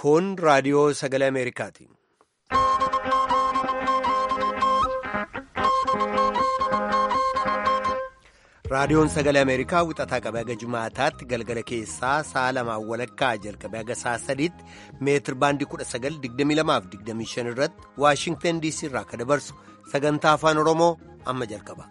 Kun raadiyoo sagalee Ameerikaati. Raadiyoon sagalee Ameerikaa wixataa qabee haga Jumaataatti galgala keessaa sa'a lamaan walakkaa jalqabee haga sa'a sadiitti meetir baandii 1922-25 irratti Waashingtan DC irraa akka dabarsu sagantaa afaan Oromoo amma jalqaba.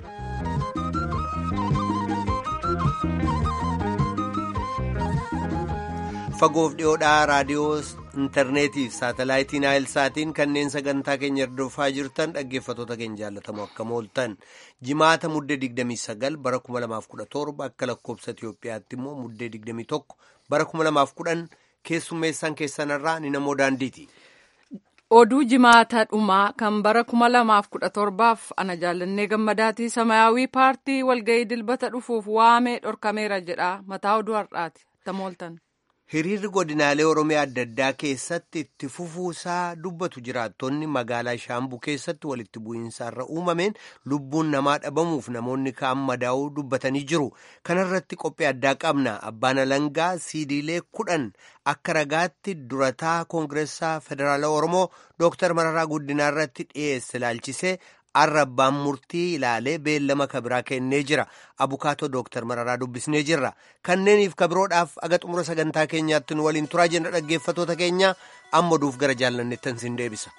Fagoof dhiyoodhaa raadiyoo intarneetii fi saatalaayitiin saatiin kanneen sagantaa keenya hordofaa jirtan dhaggeeffatoota keenya jaallatamoo akkam ooltan jimaata muddee 29 bara 2017 akka lakkoobsa Itiyoophiyaatti immoo muddee 21 bara 2010 keessummeessaan keessanirraa ni namoo daandiiti. Oduu jimaata dhumaa kan bara 2017f ana jaallannee gammadaatii samayaawii paartii walga'ii dilbata dhufuuf waamee dhorkameera jedha mataa oduu har'aati tamooltan. Hiriirri godinaalee Oromiyaa adda addaa keessatti itti fufuusaa dubbatu jiraattonni magaalaa Shaambuu keessatti walitti bu'iinsaarra uumameen lubbuun namaa dhabamuuf namoonni kaan madaa'uu dubbatanii jiru. Kana irratti qophii addaa qabna. Abbaan Alangaa siidiilee kudhan akka ragaatti durataa Koongireessaa Federaalaa Oromoo Dooktar Mararaa Guddinaa irratti dhiyeesse ilaalchisee har'a abbaan murtii ilaalee beellama kabiraa kennee jira abukaatoo dooktar mararaa dubbisnee jirra kanneeniif kabiroodhaaf aga xumura sagantaa keenyaatti nu waliin turaa jenna dhaggeeffatoota keenya amma oduuf gara jaallanneettan sin deebisa.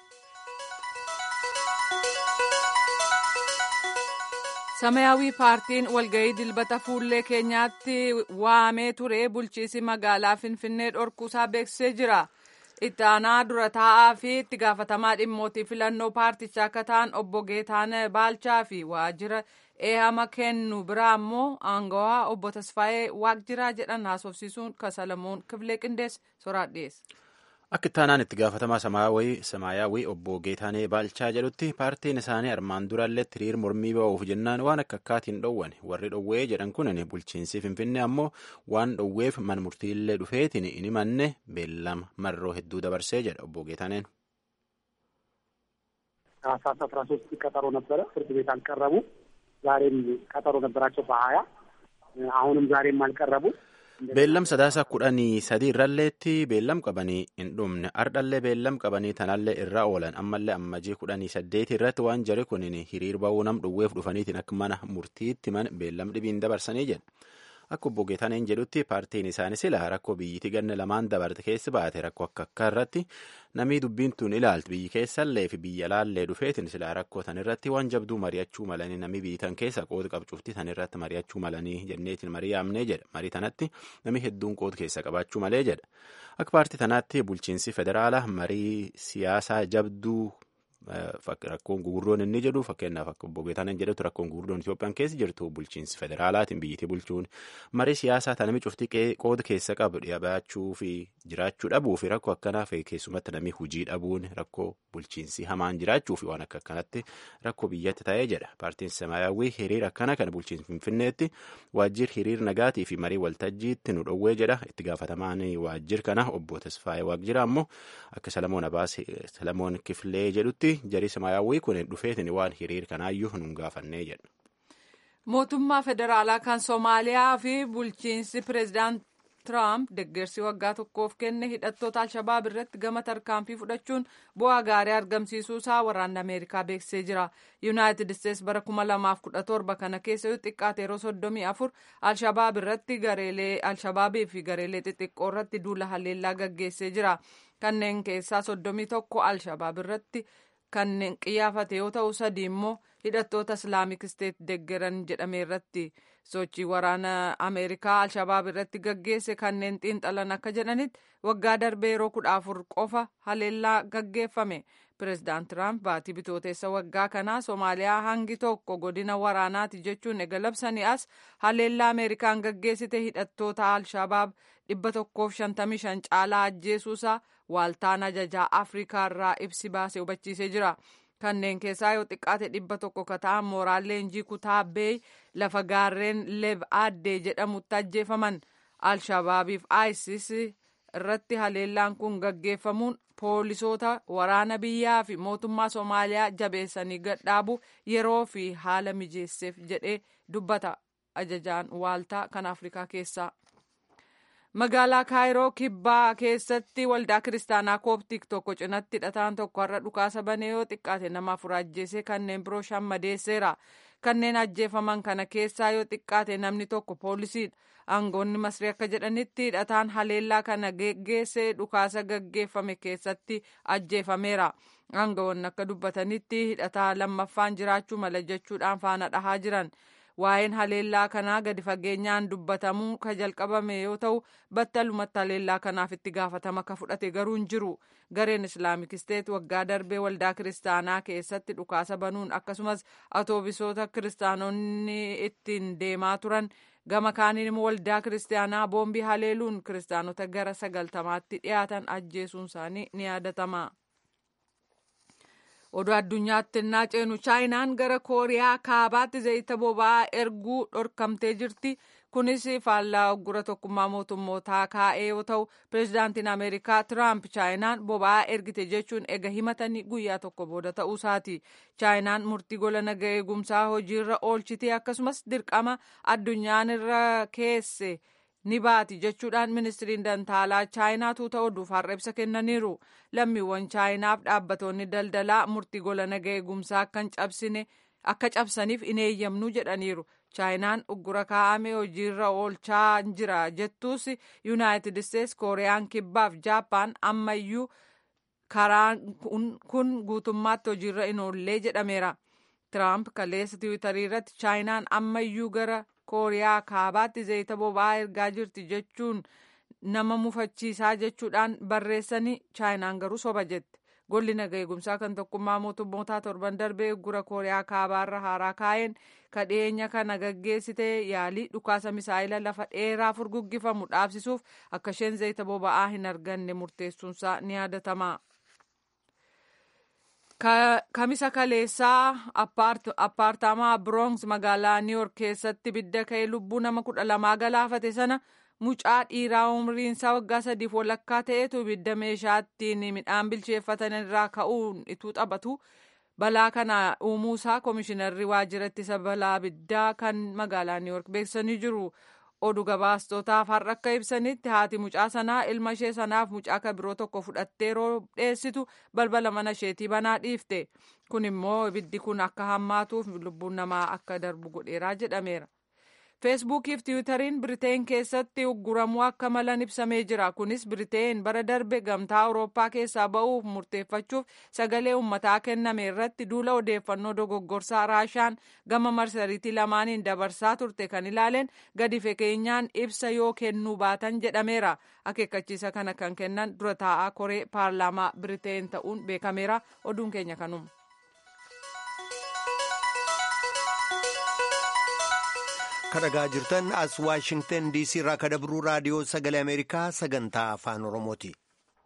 samayaawii paartiin walga'ii dilbata fuullee keenyaatti waamee ture bulchiisi magaalaa finfinnee dhorkuusaa beeksisee jira. itti aanaa dura taa'aa fi itti gaafatamaa dhimmootii filannoo paartichaa akka ta'an obbo Geetaan Baalchaa fi waajjira eehama kennu biraa immoo aangawaa obbo Tasfaayee Waaqjiraa jedhan haasofsiisuun kasalamuun kifilee qindees soraat dhiyeesse. Akka itti aanaan itti gaafatamaa samaayyaawii obbo Geetaanee Baalchaa jedhutti paartiin isaanii armaan duraallee hiriir mormii ba'uuf jennaan waan akka akkaatiin dhoowwan warri dhoowwee jedhan kun bulchiinsi Finfinnee ammoo waan dhoowweef man murtiillee dhufeetiin inni manne beellama marroo hedduu dabarsee jedha obbo Geetaaneen. ታህሳስ አስራ ሶስት ቀጠሮ ነበረ። ፍርድ ቤት አልቀረቡ። ዛሬም ቀጠሮ ነበራቸው በሀያ አሁንም ዛሬም አልቀረቡ። beellam sadaasa kudhanii sadii irralleetti beellam qabanii hin dhumne ardhallee beellam qabanii tanallee irra oolan ammallee ammajii kudhanii saddeeti irratti waan jari kunin hiriir ba'uu nam dhowweef dhufaniitiin akka mana murtiitti man beellam dhibiin dabarsanii jedha akka obbo Geetaneen jedhutti paartiin isaanii sila rakkoo biyyittii ganna lamaan dabarte keessa baate rakkoo akka akka irratti namii dubbiin tun ilaaltu biyyi keessallee fi biyya laallee dhufeetiin sila rakkoo tan irratti waan jabduu mari'achuu malanii namii biyyi tan keessa qooda qabcuufti tan irratti mari'achuu malanii jenneetiin marii yaamnee jedha marii tanatti namii hedduun qooda keessa qabaachuu malee jedha akka paartii tanaatti bulchiinsi federaalaa marii siyaasaa jabduu rakkoon gugurdoon inni jedhu fakkeenyaaf akka obbo Geetaaneen jedhetu rakkoon gugurdoon Itoophiyaan keessa jirtu bulchiinsi federaalaatiin biyyittii bulchuun marii siyaasaa tanami cuftii qooda keessa qabu dhiyaachuu fi jiraachuu dhabuu fi rakkoo akkanaa fi keessumatti namni hujii dhabuun rakkoo bulchiinsi hamaan jiraachuu fi waan akka akkanatti rakkoo biyyatti ta'ee jedha paartiin samaayyaawwii hiriira akkana kan bulchiinsi finfinneetti waajjir hiriir nagaatii fi marii waltajjiitti nu dhowwee jedha itti gaafatamaan waajjir kana obbo Tasfaayee Waaqjira ammoo akka Salamoon Abaas Salamoon Kifilee jedhutti jarii samaayyaawwii kun dhufeetiin waan hiriir kanaayyuu nun gaafannee jedha. Mootummaa federaalaa kan Soomaaliyaa fi bulchiinsi pireezidaant Tiraamp deeggarsi waggaa tokkoof kenne hidhattoota Alshabaab irratti gama tarkaanfii fudhachuun bu'aa gaarii argamsiisuusaa waraanni Ameerikaa beeksisee jira. Yuunaayitid Isteets bara 2017 kana keessa yoo xiqqaate yeroo 34 Alshabaab irratti gareelee Alshabaabii fi gareelee xixiqqoo irratti duula haleellaa gaggeessee jira. Kanneen keessaa 31 Alshabaab irratti kanneen qiyyaafate yoo ta'u sadi immoo hidhattoota islaamik isteet deeggaran jedhame irratti sochii waraana ameerikaa alshabaab irratti gaggeesse kanneen xiinxalan akka jedhanitti waggaa darbee yeroo kudha afur qofa haleellaa gaggeeffame pireezidaant tiraamp baatii bitooteessa waggaa kanaa soomaaliyaa hangi tokko godina waraanaati jechuun ega labsanii as haleellaa ameerikaan gaggeessite hidhattoota alshabaab dhibba tokkoof shantamii shan caalaa ajjeesuusaa waaltaan ajajaa afrikaa irraa ibsi baasee hubachiisee jira. kanneen keessaa yoo xiqqaate dhibba tokko ka ta'an mooraan leenjii kutaa beey lafa gaarreen leb addee jedhamutti ajjeefaman alshabaabiif isis irratti haleellaan kun gaggeeffamuun poolisoota waraana biyyaa fi mootummaa soomaaliyaa jabeessanii gadhaabu yeroo fi haala mijeesseef jedhee dubbata ajajaan waaltaa kan afrikaa keessaa. magaalaa kaayiroo kibbaa keessatti waldaa kiristaanaa kooptik tokko cinatti hidhataan tokko har'a dhukaasa banee yoo xiqqaate nama afur ajjeesee kanneen biroo shan madeesseera kanneen ajjeefaman kana keessaa yoo xiqqaate namni tokko poolisiidha aangoonni masrii akka jedhanitti hidhataan haleellaa kana geggeessee dhukaasa gaggeeffame keessatti ajjeefameera aangoonni akka dubbatanitti hidhataa lammaffaan jiraachuu mala jechuudhaan faana dhahaa jiran. waa'een haleellaa kanaa gadi fageenyaan dubbatamuu ka jalqabame yoo ta'u battalumatti haleellaa kanaaf itti gaafatama ka fudhate garuu hin jiru gareen islaamik isteet waggaa darbee waldaa kiristaanaa keessatti dhukaasa banuun akkasumas atoobisoota kiristaanonni ittiin deemaa turan gama kaaniin immoo waldaa kiristaanaa boombii haleeluun kiristaanota gara sagaltamaatti dhiyaatan ajjeesuun isaanii ni yaadatama. oduu addunyaatti innaa ceenu chaayinaan gara kooriyaa kaabaatti zayita boba'aa erguu dhorkamtee jirti kunis faallaa oggura tokkummaa mootummootaa kaa'ee yoo ta'u pireezidaantiin ameerikaa tiraamp chaayinaan boba'aa ergite jechuun ega himatanii guyyaa tokko booda ta'uusaati chaayinaan murtii gola naga eegumsaa hojiirra oolchitee akkasumas dirqama addunyaan irra keesse ni baati jechuudhaan ministiriin dantaalaa chaayinaa tuuta oduuf har'a ibsa kennaniiru lammiiwwan chaayinaaf dhaabbattoonni daldalaa murtii gola naga eegumsaa akka cabsaniif hin eeyyamnu jedhaniiru chaayinaan uggura kaa'ame hojiirra oolchaa jira jettuus yuunaayitid isteets kooriyaan kibbaaf jaappaan ammayyuu karaan kun guutummaatti hojiirra hin oollee jedhameera tiraamp kaleessa tiwiitarii irratti chaayinaan ammayyuu gara kooriyaa kaabaatti zayita boba'aa ergaa jirti jechuun nama mufachiisaa jechuudhaan barreessanii chaayinaan garuu soba jette golli naga eegumsaa kan tokkummaa mootummootaa torban darbee uggura kooriyaa kaabaarra haaraa kaa'een kadheenya kana gaggeessite yaalii dhukaasa misaayila lafa dheeraa furguggifamu dhaabsisuuf akka isheen zayita boba'aa hin arganne murteessuunsaa ni yaadatama. kamisa kaleessaa appaartaamaa biroons magaalaa niiwork keessatti bidda ka'ee lubbuu nama kudha lamaa galaafate sana mucaa dhiiraa umriinsaa waggaa sadiif walakkaa ta'etu ibidda meeshaa ittiin midhaan bilcheeffatan irraa ka'uun ituu taphatu balaa kana uumuusaa koomishinarri waajjira ittisa balaa abiddaa kan magaalaa niiwork beeksisanii jiru. oduu gabaastootaaf har'a akka ibsanitti haati mucaa sanaa ilma ishee sanaaf mucaa kan biroo tokko fudhattee yeroo dheessitu balbala mana isheetii banaa dhiifte kun immoo ibiddi kun akka hammaatuuf lubbuun namaa akka darbu godheeraa jedhameera. feesbuukii fi tiwutariin biriteen keessatti ugguramuu akka malan ibsamee jira kunis biriteen bara darbe gamtaa awurooppaa keessaa ba'uuf murteeffachuuf sagalee uummataa kenname irratti duula odeeffannoo dogoggorsaa raashaan gama marsariitii lamaaniin dabarsaa turte kan ilaaleen gadi fageenyaan ibsa yoo kennuu baatan jedhameera akeekkachiisa kana kan kennan dura taa'aa koree paarlaamaa biriteen ta'uun beekameera oduun keenya kanuma. kadhagaa jirtan as waashingtan diisii irraa kadabruu raadiyoo sagalee ameerikaa sagantaa afaan oromooti.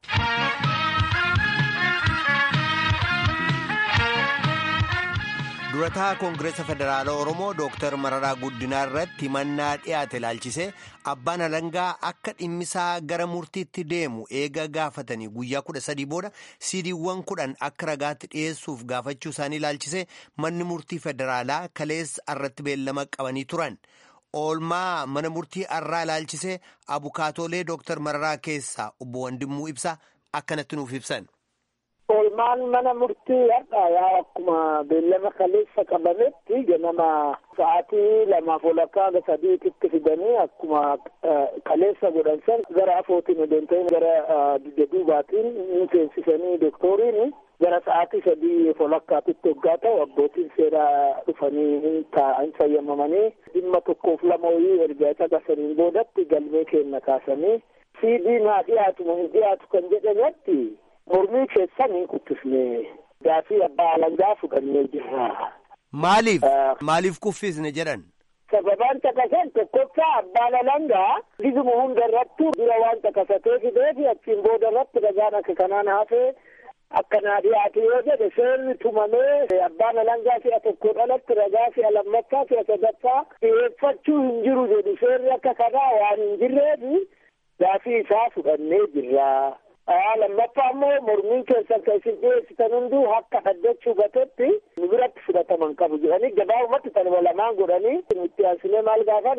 durataa koongireesa federaala oromoo dooktar mararaa guddinaa irratti himannaa dhiyaate ilaalchise abbaan alangaa akka dhimmisaa gara murtiitti deemu eega gaafatanii guyyaa kudha sadii booda siidiiwwan kudhan akka ragaatti dhiyeessuuf gaafachuu isaanii ilaalchise manni murtii federaalaa kaleessa irratti beellama qabanii turan. oolmaa mana murtii arraa ilaalchise abukaatoolee dooktar mararaa keessaa obbo Wandimmuu ibsa akkanatti nuuf ibsan. oolmaan mana murtii har'a yaa akkuma beellama kaleessa qabametti ganama sa'aatii lamaaf walakkaa hanga sadiititti fidanii akkuma kaleessa godhan san gara afootiin odeentanii gara duubaatiin ni seensisanii dooktoriin gara sa'aatii sadii walakkaatitti hoggaa ta'u abbootiin seeraa dhufanii taa'an fayyamamanii dhimma tokkoof lama wayii erga caqasaniin boodatti galmee kenna kaasanii siidii naa dhiyaatu hin dhiyaatu kan jedhametti mormii keessan hin kuffisne gaafii abbaa alangaa fudhannee jirra. Maaliif maaliif kuffisne jedhan? Sababaan caqasan tokkoffaa abbaan alangaa gizuma hunda irrattu dura waan caqasatee fideefi achiin booda irratti ragaan akka kanaan hafee akkanaa dhiyaate yoo jedhe seerri tumamee abbaan alangaa si'a tokko dhalatti ragaa si'a lammaffaa si'a sadaffaa dhiyeeffachuu hin jiru jedhu seerri akka kanaa waan hin jirreefi gaafii isaa fudhannee jirra. lammaffaa immoo mormiin keessan kan isin dhiyeessitan hunduu akka dhaddachuu gatetti nu biratti fudhataman qabu jedhanii gabaabumatti tanuma lamaan godhanii itti aansinee maal gaafanne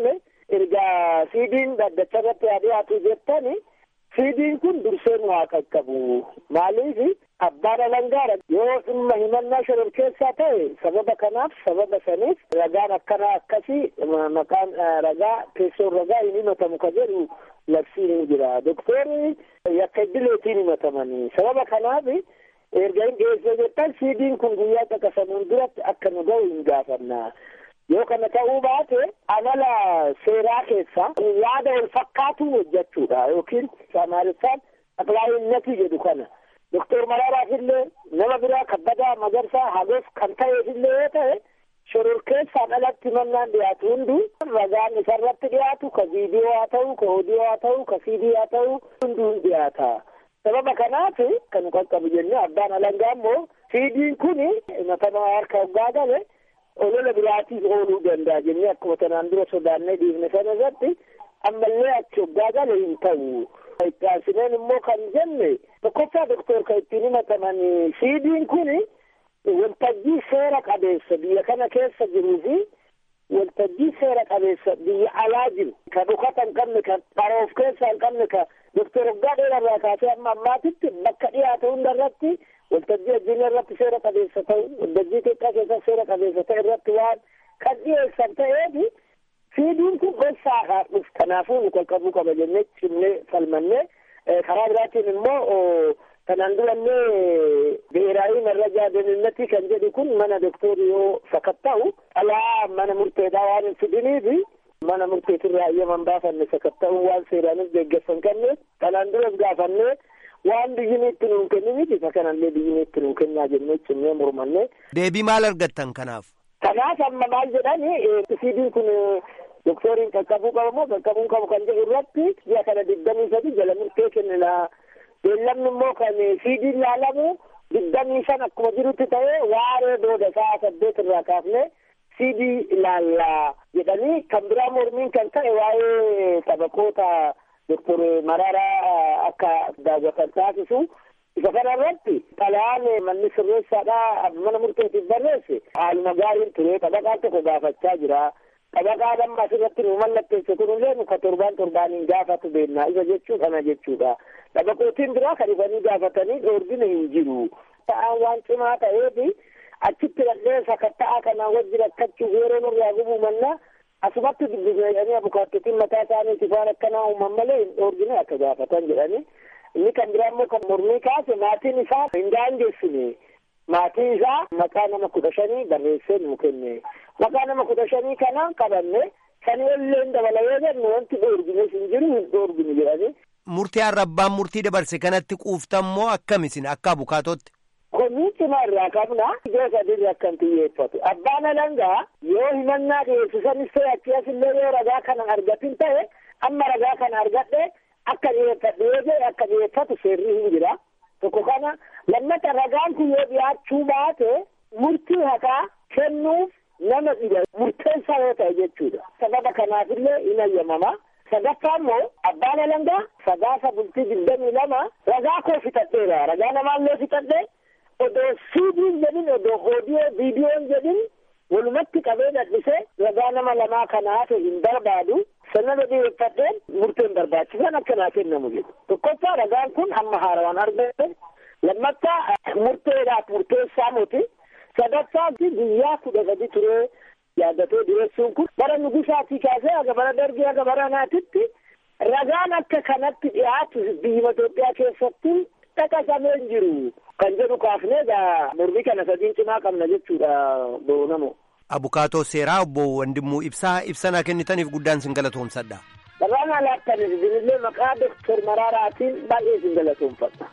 ergaa siidiin dhaddacha irratti haa dhiyaatu jettani siidiin kun durseen waa qaqqabu maaliif abbaan alangaadha yoo dhimma himannaa shororkeessaa ta'e sababa kanaaf sababa saniif ragaan akkanaa akkasii maqaan ragaa teessoon ragaa hin himatamu ka jedhu labsiin hin jira doktorri yakka iddileetiin himatamanii sababa kanaaf erga hin dhiyeessee jettan siidiin kun guyyaa caqasamuun duratti akka nu ga'u hin gaafanna yoo kana ta'uu baate amala seeraa keessa yaada wal fakkaatu hojjechuudha yookiin amaariffaan aqlaayinnati jedhu kana doktor Maraaraaf illee nama biraa kabbadaa magarsaa hagoof kan ta'eef illee yoo ta'e shororkeessaan alatti mannaan dhiyaatu hunduu ragaan isarratti dhiyaatu ka viidiyoo haa ta'u ka oodiyoo haa ta'u ka siidii haa ta'u hunduu hin dhiyaata. sababa kanaaf kan qaqqabu jennee abbaan alangaa immoo siidiin kun himatamaa harka hoggaa gale olola biraatiif ooluu danda'a jennee akkuma tanaan dura sodaannee dhiifne sana irratti ammallee achi hoggaa gale hin ta'u. itti aansineen immoo kan jenne tokkoffaa doktor kan ittiin himataman siidiin kun waltajjii seera qabeessa biyya kana keessa jiruu fi waltajjii seera qabeessa biyya alaa jiru ka dhukata hin qabne ka dharoof keessaa hin qabne ka doktor hoggaa dheerarraa kaasee amma ammaatitti bakka dhiyaate hunda irratti waltajjii addunyaa irratti seera qabeessa ta'u waltajjii Itoophiyaa keessatti seera qabeessa ta'e irratti waan kan dhiyeessan ta'eef siidiin kun gossaadhaa dhufu kanaafuu nu qaqqabuu qaba jennee cimnee falmannee karaa biraatiin immoo kanaan durannee bi'eeraayi marrajaa deeninnatii kan jedhu kun mana doktorii yoo sakatta'u alaa mana murteedhaa waan hin fidiniifi mana murteetirraa ayyaman baafanne sakatta'uun waan seeraanis deeggarsan kanneef kanaan duras gaafannee waan biyyini itti nuun kenniniif isa kanallee biyyini itti nuun kennaa jennee cimnee mormanne. Deebii maal argattan kanaaf? Kanaaf amma maal jedhani siidiin kun doktoriin qaqqabuu qaba moo qaqqabuun qabu kan jedhu irratti ji'a kana digdamii sadi jala murtee kennina. Beellamni immoo kan siidiin laalamu digdamii shan akkuma jirutti ta'ee waaree booda sa'a saddeet irraa kaafne siidii ilaallaa jedhanii kan biraa mormiin kan ta'e waa'ee taphakoota doktor Mararaa akka daawwatan taasisu isa kana irratti xalayaan manni sirreessaadhaa mana murteetiif barreesse haaluma gaariin ture xabaqaan tokko gaafachaa jira. Xabaqaan amma asirratti nu mallatteesse kunillee nuka torbaan torbaaniin gaafatu beennaa isa jechuu kana jechuudha. Xabaqootiin biraa kan dhufanii gaafatanii dhoorgina hin jiru. Ta'aan waan cimaa ta'eefi achitti dhaqee sakatta'aa kanaan wajji rakkachuuf yeroo nurraa gubuu mannaa asumatti dubbisne jedhanii abukaattotiin mataa isaaniitiif waan akkanaa uuman malee hin dhoorgine akka gaafatan jedhanii. Inni kan biraa immoo kan mormii kaase maatiin isaa hin daangessine. Maatii isaa maqaa nama kudha shanii barreessee nuu kenne. Maqaa nama kudha shanii kanaan qabanne sanii illee dabala yoo jennu wanti dhoorgines hin jiru hin dhoorgine jedhanii. Murtii arrabbaan murtii dabarse kanatti quuftan moo akkamisin akka abukaatootti? Komii cimaa irraa qabna ijoo sadiirra akkan xiyyeeffatu. Abbaan alangaa yoo himannaa dhiyeessisanis ta'e achi asillee yoo ragaa kana argatin ta'e amma ragaa kana argadhe akka dhiyeeffadhu yoo jedhe akka dhiyeeffatu seerri hin jira. Tokko kana lammata ragaan kun yoo dhiyaachuu baate murtii haqaa kennuuf nama dhiba murteessaa yoo ta'e jechuudha. Sababa kanaafillee hin ayyamama. Sadaffaa immoo abbaan alangaa sagaasa bultii digdamii lama ragaa koo fixadheera. Ragaa namaallee fixadhee odoo siidiin jedhin odoo oodiyoo viidiyoon jedhin walumatti qabee dadhisee ragaa nama lamaa kana hafe hin barbaadu. Sanada dhiyeeffadheen murteen barbaachisan akkanaa kennamu jedhu. Tokkoffaa ragaan kun amma haarawaan argate. Lammaffaa murteedhaaf murteessaa miti. Sadaffaa guyyaa kudha sadi turee yaaddatee dhiyeessuun kun bara nugusaatii kaasee haga bara dargii haga bara naatitti ragaan akka kanatti dhiyaatu biyya Itoophiyaa keessatti dhaqasamee hin jiru. Kan jedhu kaafnee egaa mormii kana sadiin cimaa qabna jechuudha boonamo. Abukaatoo seeraa obbo Wandimmuu Ibsaa ibsanaa kennitaniif guddaan sin galatoomsadha. Dhabaan alaattanis isinillee maqaa Doktor Maraaraatiin baay'ee sin galatoomfadha.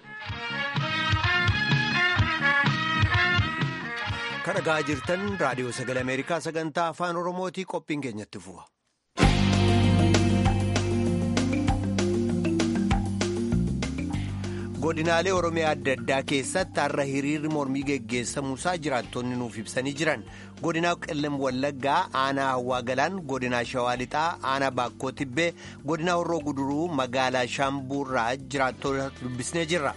Kan dhagaa jirtan raadiyoo sagalee Ameerikaa sagantaa afaan Oromootii qophiin keenyatti fufa. godinaalee oromiyaa adda addaa keessatti har'a hiriirri mormii geggeessamuusaa jiraattonni nuuf ibsanii jiran godinaa qellem wallaggaa aanaa hawaa galaan godinaa shawaa lixaa aanaa baakkoo tibbee godinaa horroo guduruu magaalaa shaambuurraa jiraattota dubbisnee jirra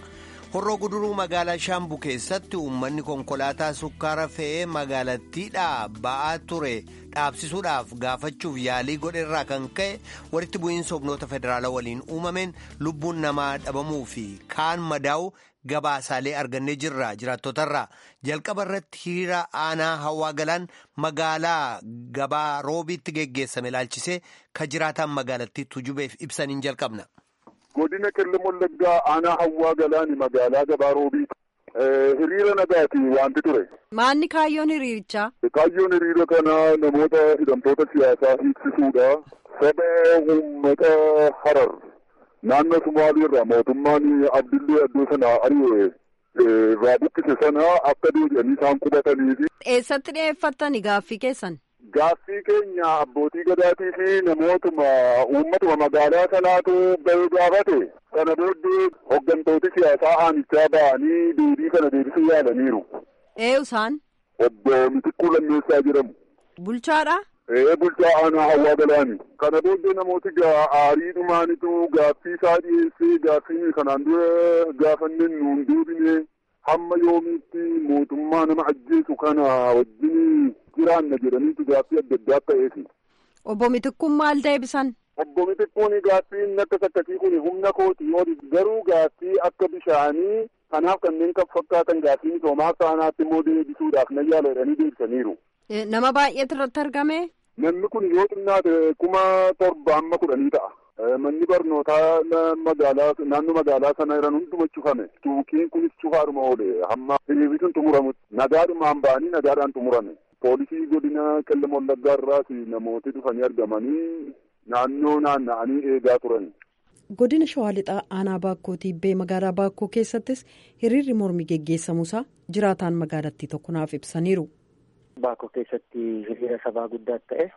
horroo guduruu magaalaa shaambuu keessatti uummanni konkolaataa sukkaara fe'ee magaalattiidhaa ba'aa ture dhaabsisuudhaaf gaafachuuf yaalii godheerraa kan ka'e walitti bu'iinsa humnoota federaalaa waliin uumameen lubbuun namaa dhabamuu fi kaan madaa'u gabaasaalee argannee jirra jiraattotarraa jalqaba irratti hiriira aanaa hawaa galaan magaalaa gabaa roobiitti geggeessame ilaalchisee ka jiraataan magaalattii tujubeef ibsaniin jalqabna. godina qellem wallaggaa aanaa hawaa galaani magaalaa gabaa roobiiti. hiriira nagaati wanti ture. Maanni kaayyoon hiriirichaa? Kaayyoon hiriira kanaa namoota hidhamtoota siyaasaa hiiksisuudha. Saba uummata harar naannoo Sumaalii irraa mootummaan Abdillee Addoo sana ari'ee irraa buqqise sana akka deebi'anii isaan qubatanii fi. Eessatti dhiyeeffattani gaaffii keessan? Gaaffii keenya abbootii gadaatii fi namootuma uummatuma magaalaa sanaatu bahee gaafate kana booddee hooggantooti siyaasaa aanichaa ba'anii deebii kana deebisuu yaalaniiru. Eenyu isaan? Obbo Mitikkuu Lammeessaa jedhamu. Bulchaadha? Ee bulchaa aanaa hawaa galaani. Kana booddee namooti aarii dhumaanitu gaaffii isaa dhiyeessee gaaffii kanaan dura gaafanneen nuun deebine hamma yoomiitti mootummaa nama ajjeesu kana wajjin jiraanna jedhaniitu gaaffii adda addaa ta'eefi. Obbo Mitikkuun maal deebisan? Obbo Mitikkuun gaaffiin akka sakkasii kun humna kooti yoo garuu gaaffii akka bishaanii kanaaf kanneen kan fakkaatan gaaffii misoomaa saanaatti immoo deebisuudhaaf na yaala jedhanii deebisaniiru. Nama baay'eetu irratti argame? Namni kun yoo xinnaate kuma torba amma kudhanii ta'a. Manni barnootaa magaalaa naannoo magaalaa sana jiran hunduma cufame. Tuukiin kunis cufaadhuma oole hamma hiriirri sun xumuramutti. Nagaadhumaan ba'anii nagaadhaan xumurame. Poolisii godina qellem wallaggaa irraas namooti dhufanii argamanii naannoo naanna'anii eegaa turan. Godina Shawaa Lixaa aanaa Baakkoo Tiibbee magaalaa Baakkoo keessattis hiriirri mormii geggeessamuusaa jiraataan magaalattii tokko naaf ibsaniiru. Baakkoo keessatti hiriira sabaa guddaa ta'e.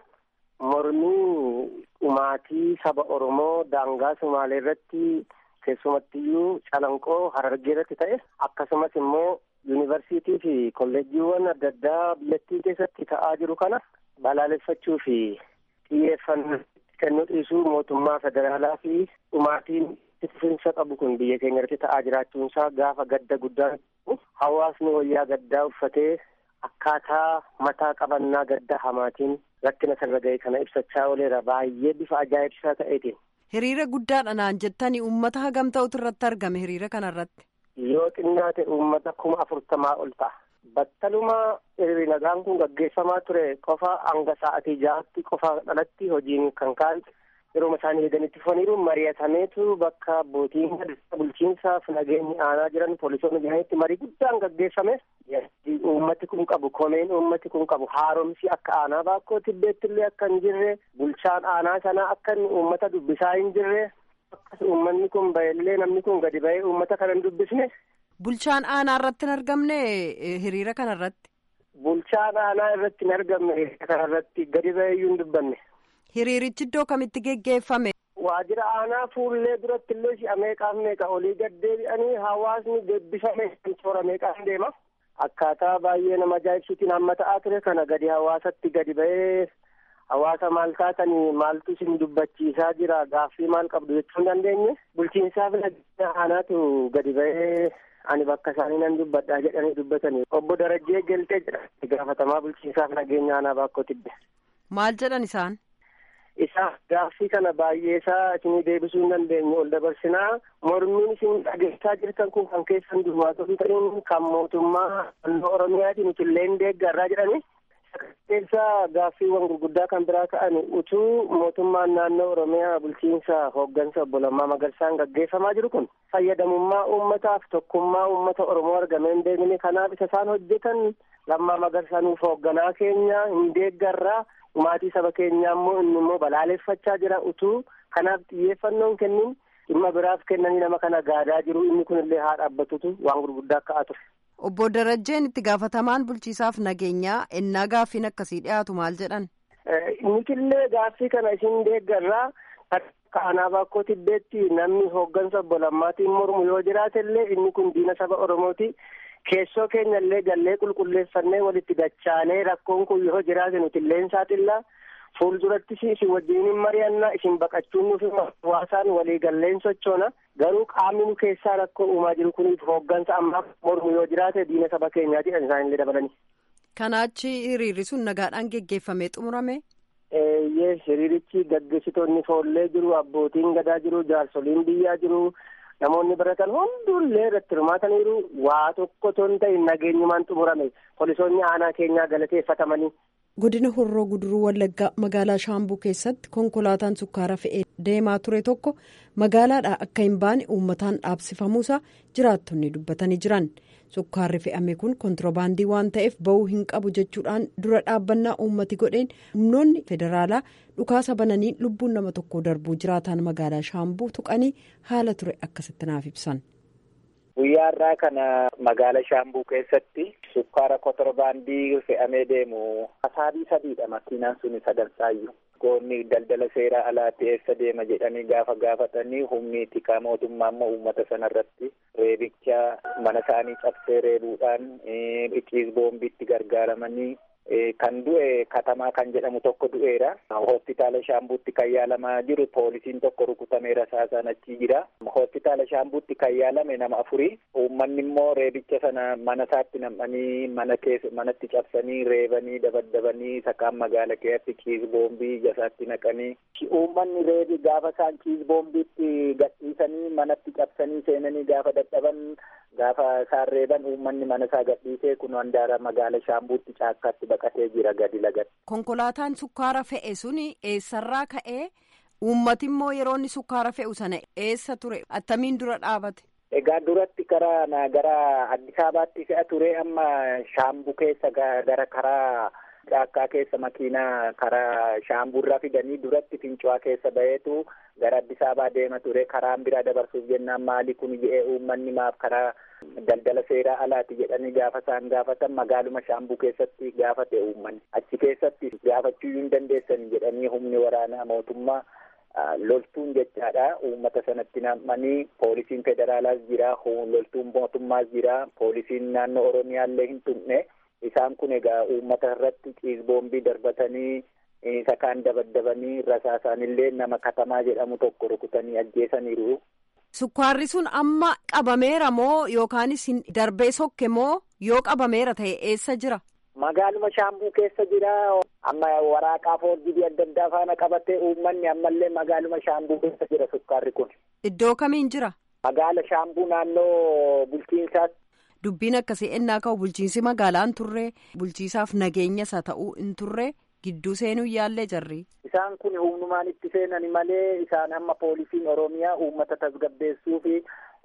Mormii dhumaatii saba Oromoo daangaa Sumaalee irratti keessumattiyyuu calanqoo Harargee irratti ta'e akkasumas immoo yuunivarsiitii fi kolleejjiiwwan adda addaa biyyattii keessatti ta'aa jiru kana balaaleffachuu fi xiyyeeffannoo kennuu dhiisuu mootummaa federaalaa fi dhumaatiin itti qabu kun biyya keenya irratti ta'aa jiraachuunsaa gaafa gadda guddaan hawaasni wayyaa gaddaa uffatee akkaataa mataa qabannaa gadda hamaatiin rakkina sarara ga'e kana ibsachaa ooleera baay'ee bifa ajaa'ibsiisaa ta'eetiin. Hiriira guddaadha naan jettanii uummata hagam ta'utu irratti argame hiriira kanarratti. Yoo xinnaate uummata kuma afurtamaa ol ta'a. Battalumaa hiriirri nagaan kun gaggeeffamaa ture qofa hanga sa'atii ja'aatti qofa dhalatti hojiin kan ka'an yeroo isaanii eeganitti foniiru mari'atameetu bakka abbootiin bulchiinsaaf nageenyi aanaa jiran poolisoonni jiranitti marii guddaan gaggeeffame. Uummati kun qabu komeen uummati kun qabu haaromsi akka aanaa baakkoo tibbeetti illee akka hin jirre bulchaan aanaa sanaa akka inni uummata dubbisaa hin jirre akkas uummanni kun ba'ellee namni kun gadi ba'ee uummata kana hin dubbisne. Bulchaan aanaa irratti hin argamne hiriira kana irratti. Bulchaan aanaa irratti hin argamne hiriira kana irratti gadi ba'ee iyyuu hin dubbanne. Hiriirichi iddoo kamitti geggeeffame? Waajjira aanaa fuullee duratti illee si'a meeqaaf meeqa olii gad deebi'anii hawaasni deebbifame toora meeqaan deema. Akkaataa baay'ee nama ajaa'ibsiitiin hamma ta'aa ture kana gadi hawaasatti gadi ba'ee hawaasa maal taatanii maaltu isin dubbachiisaa jira gaaffii maal qabdu jechuu hin dandeenye bulchiinsaaf nageenya aanaatu gadi ba'ee ani bakka isaanii nan dubbadhaa jedhanii dubbatanii obbo Darajjee Geltee jedha gaafatamaa bulchiinsaaf nageenya aanaa baakkoo tibbe. Maal jedhan isaan? Isaa gaaffii kana baay'ee isaa isinii deebisuu hin dandeenye ol dabarsinaa mormiin isin dhageessaa jirtan kun kan keessan duwwaatota ta'in kan mootummaa naannoo Oromiyaatiin utillee hin deeggarraa jedhani. Keessa gaaffiiwwan gurguddaa kan biraa ta'an utuu mootummaan naannoo Oromiyaa bulchiinsa hooggansa obbo Lammaa Magarsaan gaggeeffamaa jiru kun fayyadamummaa uummataaf tokkummaa uummata Oromoo argamee hin deemine kanaaf isa isaan hojjetan Lammaa Magarsaaniif hoogganaa keenya hin deeggarraa maatii saba keenyaa immoo inni immoo balaaleffachaa jira utuu kanaaf xiyyeeffannoon kennin dhimma biraaf kennanii nama kana gaadaa jiru inni kun illee haa dhaabbatutu waan gurguddaa ka'aa ture. Obbo Darajjeen itti gaafatamaan bulchiisaaf nageenyaa ennaa gaaffiin akkasii dhiyaatu maal jedhan? Nikillee gaaffii kana isin deeggarraa akka aanaa baakkoo tibbeetti namni hooggansa obbo Lammaatiin mormu yoo jiraatellee inni kun diina saba Oromooti. Keessoo keenya illee gallee qulqulleeffannee walitti dachaanee rakkoon kun yoo jiraate nuti illee saaxillaa fuuldurattis isin wajjin mari'anna isin baqachuun nufi hawaasaan waliigalleen sochoona garuu qaamni nu keessaa rakkoo uumaa jiru kuniif hooggansa ammaaf mormu yoo jiraate diina saba keenyaati kan isaan illee dabalanii. Kanaachi hiriirri sun nagaadhaan geggeeffamee xumurame. Eeyyee hiriirichi gaggeessitoonni foollee jiru abbootiin gadaa jiru jaarsoliin biyyaa jiru namoonni baratan hundullee irratti hirmaataniiru waa tokko ton ta'e nageenyumaan xumurame poolisoonni aanaa keenyaa galateeffatamanii. godina horroo guduruu wallaggaa magaalaa shaambuu keessatti konkolaataan sukkaara fe'ee deemaa ture tokko magaalaadhaa akka hin baane uummataan dhaabsifamuusaa jiraattonni dubbatanii jiran sukkaarri fe'ame kun kontiroobaandii waan ta'eef ba'uu hin qabu jechuudhaan dura dhaabbannaa uummati godheen humnoonni federaalaa dhukaasa bananii lubbuun nama tokko darbuu jiraataan magaalaa shaambuu tuqanii haala ture akkasitti naaf ibsan. guyyaa irraa kana magaala shaambuu keessatti sukkaara kontiroobaandii fe'amee deemu asaabii sadiidha makiinaan suni sadansaayyuu goonni daldala seeraa alaatti eessa deema jedhanii gaafa gaafatanii humni tikaa mootummaa immoo uummata sanarratti reebicha mana isaanii cabsee reebuudhaan iciis boombiitti gargaaramanii kan du'e katamaa kan jedhamu tokko du'eera hospitaala shaambuutti kan yaalamaa jiru poolisiin tokko rukutameera saasaan achi jira hospitaala shaambuutti kan yaalame nama afurii uummanni immoo reebicha sana mana isaatti nam'anii mana keessa manatti cabsanii reebanii dabaddabanii sakaan magaala keessatti ciis boombii ija isaatti naqanii uummanni reebi gaafa isaan ciis boombiitti gadhiisanii manatti cabsanii seenanii gaafa dadhaban gaafa isaan reeban uummanni mana isaa gadhiisee kun handaara magaala shaambuutti caakkaatti baqatee jira gadi lagatti. konkolaataan sukkaara fe'e suni eessarraa ka'ee uummati immoo yeroo inni sukkaara fe'u sana eessa ture attamiin dura dhaabate. Egaa duratti karaa gara Addis Ababaatti fe'a ture amma shaambuu keessa gara karaa caakkaa keessa makiinaa karaa shaambuurraa fidanii duratti fincuwaa keessa baheetu gara Addis Ababaa deema ture karaan biraa dabarsuuf jennaan maali kun jedhee uummanni maaf karaa daldala seeraa alaati jedhanii gaafa isaan gaafatan magaaluma shaambuu keessatti gaafate uummanni achi keessatti gaafachuu hin dandeessan jedhanii humni waraanaa mootummaa loltuun jechaadha uummata sanatti nam'anii poolisiin federaalaas jira loltuun mootummaas jira poolisiin naannoo oromiyaallee hin tuqne isaan kun egaa uummata irratti ciisboombii darbatanii sakaan dabaddabanii rasaasaanillee nama katamaa jedhamu tokko rukutanii ajjeesaniiru. Sukkaarri sun amma qabameera moo yookaanis darbee sokke moo yoo qabameera ta'e eessa jira? Magaaluma shaambuu keessa jira. Amma waraqaa foorjii adda addaa faana qabatee uummanni ammallee magaaluma shaambuu keessa jira sukkaarri kun. Iddoo kamiin jira? Magaala shaambuu naannoo bulchiinsaatti. Dubbiin akkasii ennaa ka'u bulchiinsi magaalaa hin turre bulchiisaaf nageenya isa ta'uu hin turre gidduu seenuu yaallee jarri. Isaan kun humnumaan itti seenani malee isaan amma poolisiin Oromiyaa uummata tasgabbeessuu fi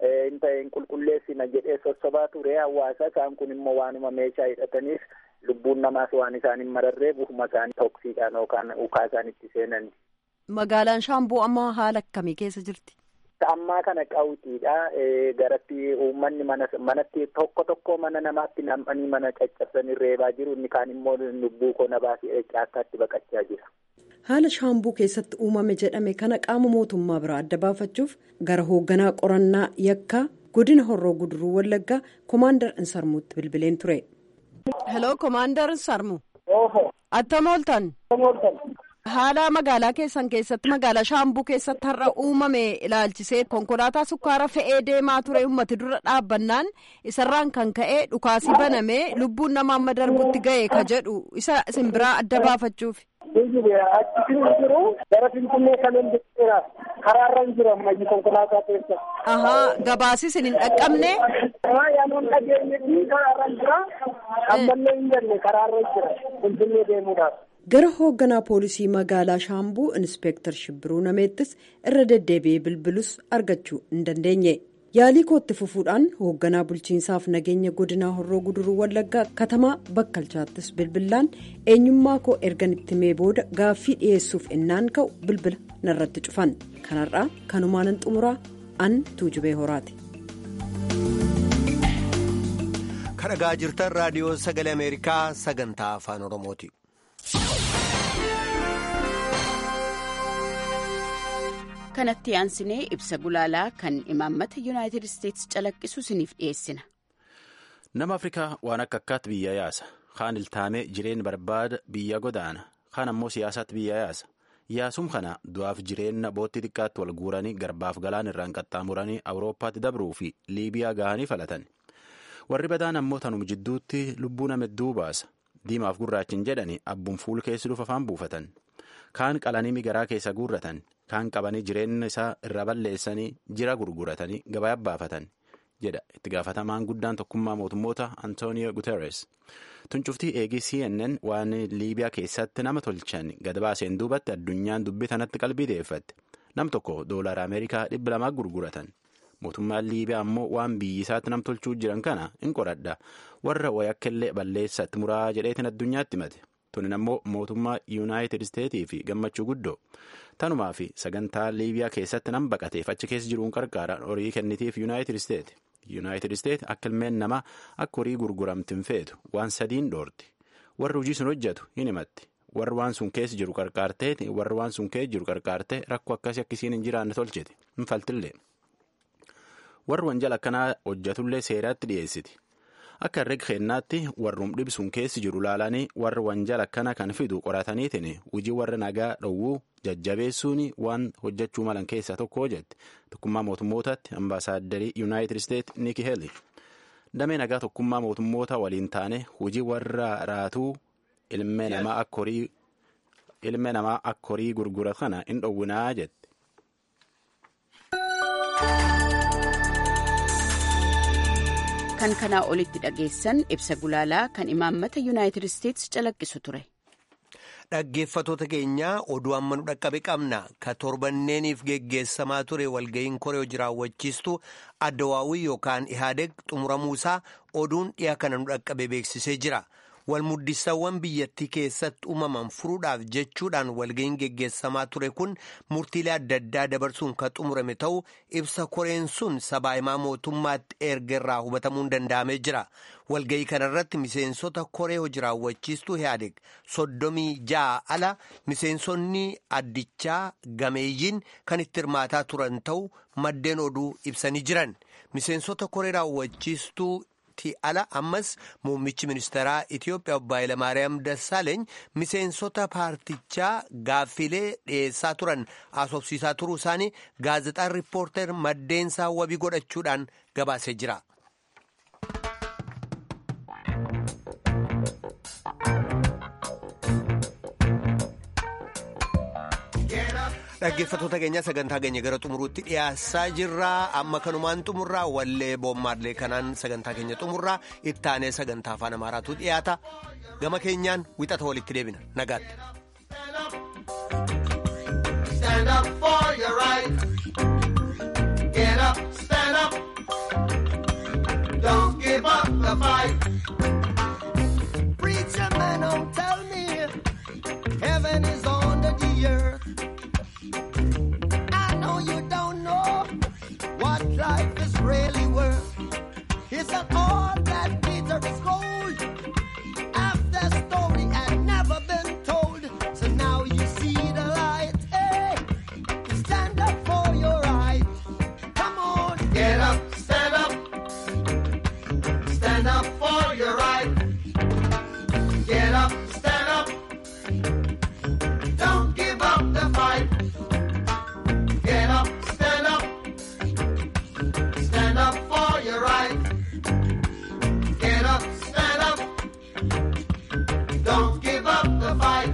hin qulqulleessina jedhee sossobaa ture hawaasa isaan kun immoo waanuma meeshaa hidhataniif lubbuun namaas waan isaan hin mararree bufuma isaanii toksiidhaan yookaan ukaa isaan itti seenani. Magaalaan Shaambuu amma haala akkamii keessa jirti? Ammaa kana qawwitiidha. Garatti uummanni manatti tokko tokko mana namaatti nam'anii mana caccabsanii reebaa jiru. Inni kaan immoo lubbuu koo na baasee caakkaatti baqachaa jira. Haala shaambuu keessatti uumame jedhame kana qaama mootummaa biraa adda baafachuuf gara hoogganaa qorannaa yakkaa godina horroo guduruu wallaggaa komaandar insarmuutti bilbileen ture. Hello komaandar insarmu. Attam ooltan. Haala magaalaa keessan keessatti magaalaa shaambuu keessatti har'a uumame ilaalchisee konkolaataa sukkaara fe'ee deemaa ture uummati dura dhaabbannaan isarraan kan ka'e dhukaasii banamee lubbuun nama amma darbutti ga'e ka jedhu isa isin biraa adda baafachuuf. Achi jiru gara Finfinnee kan hin jirre karaarra hin jiru ammayyi konkolaataa keessa. Ahaa gabaasis hin dhaqqabne. Yaanuun dhageenye fi karaarra hin jira. Ammallee hin jenne karaarra hin jira Finfinnee deemuudhaaf. gara hoogganaa poolisii magaalaa shaambuu inspeektar shibbiruu nameettis irra deddeebi'ee bilbilus argachuu hin dandeenye yaalii kootti fufuudhaan hoogganaa bulchiinsaaf nageenya godinaa horroo guduruu wallaggaa katamaa bakkalchaattis bilbilaan eenyummaa koo ergan itti mee booda gaaffii dhiyeessuuf innaan ka'u bilbila narratti cufan kanarraa kanumaanan xumuraa an tuujubee horaati. kadhagaa jirtan raadiyoo sagalee ameerikaa sagantaa afaan oromooti. kanatti aansinee ibsa gulaalaa kan imaammata yuunaayitid isteetsi calaqqisu isiniif dhiyeessina. nama afrikaa waan akka akkaatti biyya yaasa kaan iltaamee jireen barbaada biyya godaana kaan ammoo siyaasaatti biyya yaasa yaasum kana du'aaf jireenya boottii xiqqaatti wal guuranii garbaaf galaan irraan qaxxaamuranii awurooppaatti dabruu fi liibiyaa gahanii falatan warri badaan ammoo tanum jidduutti lubbuu nama hedduu baasa diimaaf gurraachin jedhani abbuun fuul keessi dhufa afaan buufatan kaan qalanii migaraa keessa guurratan kaan qabanii jireenya isaa irra balleessanii jira gurguratanii gabaa baafatan jedha itti gaafatamaan guddaan tokkummaa mootummoota antonio guterres tuncuftii eegii cnn waan liibiyaa keessatti nama tolchan gad baaseen duubatti addunyaan dubbii tanatti qalbii deeffatte nam tokko doolara ameerikaa dhibba lamaa gurguratan mootummaan liibiyaa ammoo waan biyyi isaatti nam tolchuu jiran kana in qoradha warra wayakkellee balleessatti muraa jedheetiin addunyaatti himate tunin ammoo mootummaa yuunaayitid isteetii fi gammachuu guddoo tanumaa fi sagantaa liibiyaa keessatti nam baqateef achi keessa jiruun qarqaaraan horii kennitiif yuunaayitid isteeti yuunaayitid isteet akka ilmeen namaa akka horii gurguramtiin feetu waan sadiin dhoorti warri hojii sun hojjetu hin himatti warri waan sun keessa jiru qarqaartee warri waan sun keessa jiru qarqaartee rakkoo akkasii akkasiin hin jiraanne tolchiti hin faltillee warri wanjala akkanaa hojjetullee seeraatti dhiyeessiti akka herrega kennaatti warrum dhibsuun keessi jiru laalanii warri wanjala akkana kan fidu qorataniitiin hojii warra nagaa dhowwuu jajjabeessuun waan hojjechuu malan keessaa tokko hojjette tokkummaa mootummootaatti ambaasaadarii yuunaayitid isteet niiki heeli damee nagaa tokkummaa mootummoota waliin taane hojii warra raatuu ilmee namaa akka horii gurgura kana hin dhowwinaa jette. kan kanaa olitti dhageessan ibsa gulaalaa kan imaammata yuunaayitid isteetsi calaqqisu ture. Dhaggeeffatoota keenyaa oduu amma nu dhaqqabe qabna ka torbanneeniif geggeessamaa ture walga'iin koree hojii raawwachiistu addawaawii yookaan ihaadeg xumuramuusaa oduun dhiyaa kana nu dhaqqabe beeksisee jira. walmuddisawwan biyyattii keessatti uumaman furuudhaaf jechuudhaan walga'iin geggeessamaa ture kun murtiilee adda addaa dabarsuun kan xumurame ta'uu ibsa koreen sun sabaahimaa mootummaatti erga irraa hubatamuun danda'amee jira walga'ii kanarratti miseensota koree hojii raawwachiistuu ihaadeg soddomii ja'a ala miseensonni addichaa gameeyyiin kan itti hirmaataa turan ta'uu maddeen oduu ibsanii jiran miseensota koree raawwachiistuu. ala ammas muummichi ministeeraa Itiyoophiyaa obbo Hayilamaariyaam Dassaaleeny miseensota paartichaa gaaffilee dhiyeessaa turan haasofsiisaa turuu isaanii gaazexaan riippoorter maddeensaa wabii godhachuudhaan gabaasee jira. dhaggeeffatoota keenya sagantaa keenya gara xumuruutti dhiyaasaa jirra amma kanumaan xumurraa wallee boommaadlee kanaan sagantaa keenya xumurraa ittaanee sagantaa afaan amaaraatu dhiyaata gama keenyaan wixata walitti deebina nagaatti. Stand up for your right. Get up, stand up. Don't give up the fight. Preacher man, don't tell me heaven is under the earth. you don't know what life is really worth. It's an all that Peter is gold. After story had never been told, so now you see the light. Hey, stand up for your right. Come on, get up, stand up, stand up for your right. Get up, stand up. Don't give up the fight. Get up, stand up. Stand up for your right. Get up, stand up. Don't give up the fight.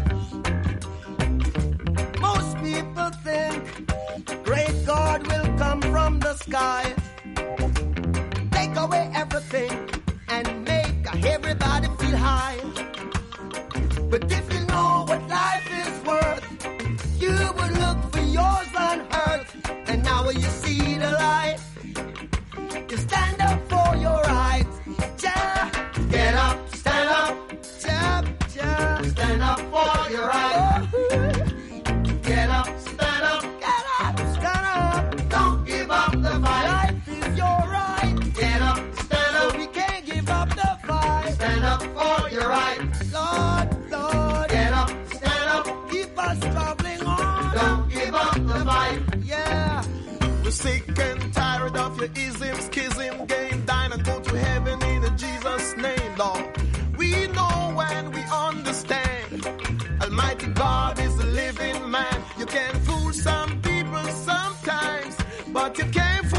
Most people think great God will come from the sky, take away everything, and make everybody feel high. But if you know what life is worth, you would look for yours on earth. And now you see the light. You stand up for your rights. Ja, get up, stand up. Ja, ja, stand up for your rights. Get up, stand up. Get up, stand up. Don't give up the fight. Life is your right. Get up, stand up. So we can't give up the fight. Stand up for your rights. Lord, Lord. Get up, stand up. Keep us traveling on. Don't give up the fight. Yeah. We're sick and tired of your ism, schism, game, dine and go to heaven in Jesus' name, Lord. We know when we understand. Almighty Almighty God is a living man. You can fool some people sometimes, but you can't